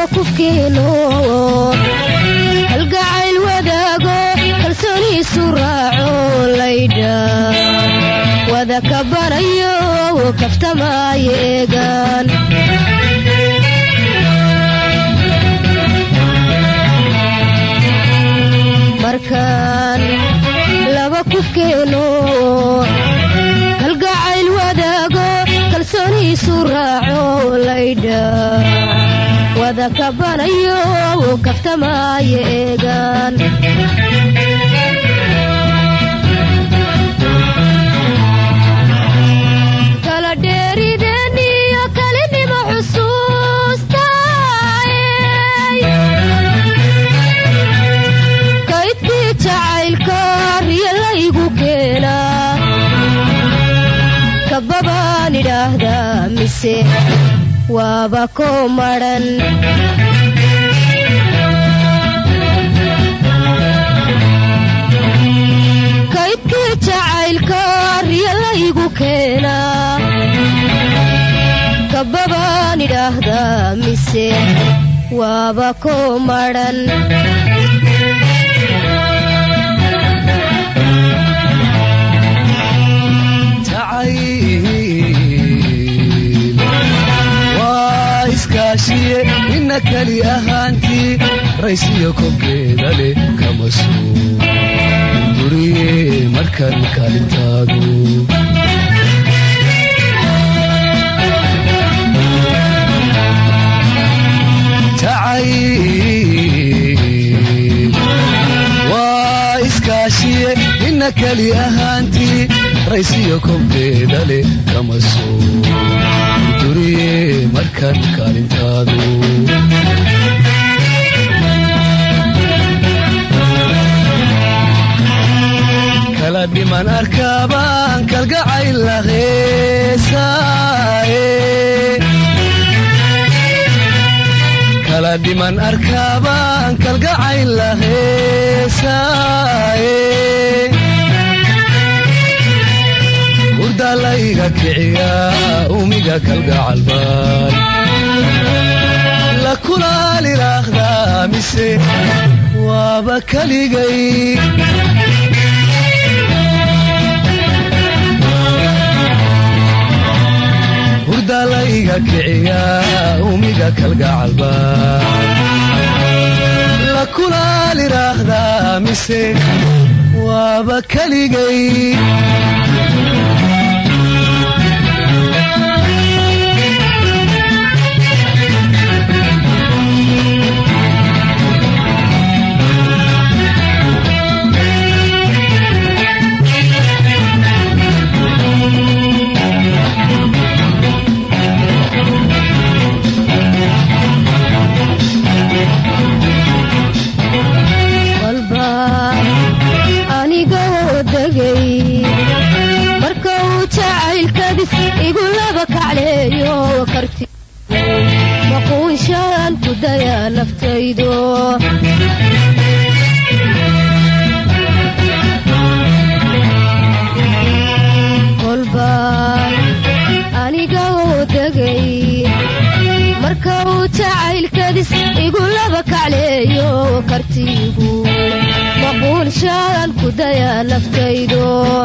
kufkeeno halgacayl wadaago kalsooniisu raaco laydha wada kabanayo kaftamaayo eegaan markaan laba kufkeeno halgacayl wadaago kalsooniisu raaco laydha wada kabanayo kaftamaayo eegaan kala dheerideniyo kalinimo xusuustaay kaydkii jacaylka riyalaygu keenaa kababaan idhaahdaa mise waaba ko madhan kaydkii jacaylka riyalaygu keenaa kababaan idhaahdaa mise waaba ko madhan jacayl waa iskaashiye ina keli ahaantii raysiyo kobkeeda leh kama soo duriye markan kaalintaadu jacayl waa iskaashiye ina keli ahaantii raysiyo kobkeeda leh kama soo duriye markan kaalintaadu kala dhiman arkaabaan kalgacayl la heesaaye kala dhiman arkaabaan kalgacayl la heesaaye hurdaa layga kiciyaa umiga kalgacalbaan la kulaalilaaqdaa mise waaba kaligay hurdaa layga kiciyaa umiga kalgacalbaan la kulaalilaaqdaa mise waaba kaligay walba aniga oo degay marka uu jacaylkadis igu laba kacleeyo karti maquunshaan ku daya naftaydo kolba aniga oo degay marka uu jacaylkadis igu laba kacleeyo kartigu maquunshaan ku daya naftaydo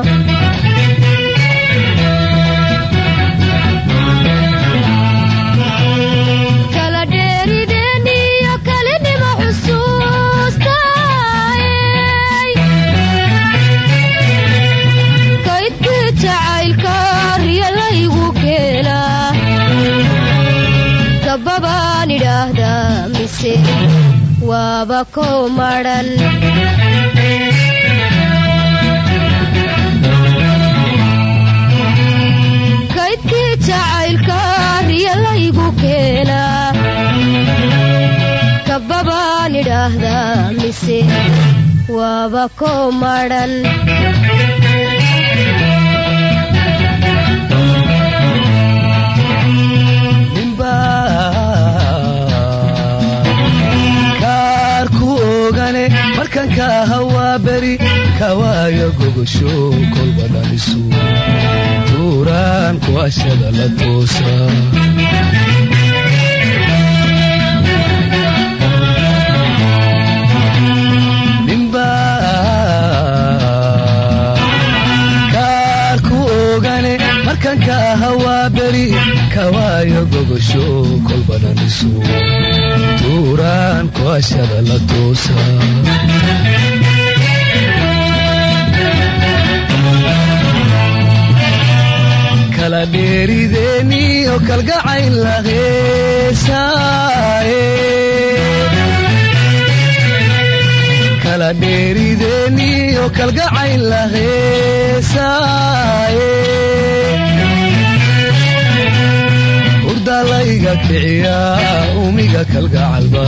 kala dheerideniyo kalinimo xusuustaay kaydkii jacaylka riyalaygu keenaa kababaan idhaahdaa mise waaba ko madhan kaydkii jacaylka riyalaygu keenaa kababaan idhaahdaa mise waaba ko madhan kaar ku ogane markan ka hawaa beri kawaayo gogosho kolba dhalisu tuuraan kuashada la toosa beri kawaayo gogosho kolbananisu tuuraan kuashada la toosa kala dheerideeni oo kalgacayn la heesaaye kala dheerideeni oo kalgacayn la heesaaye hurdalayga kiciya umiga kalgacalba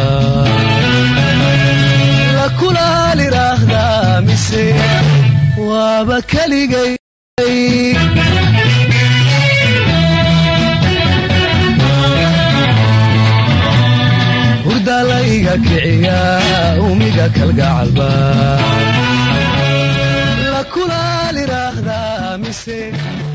la kulaaliraahdaa mise waaba keligay hurdalayga kiciya umiga kalgacalba la kulaaliraahdaa mise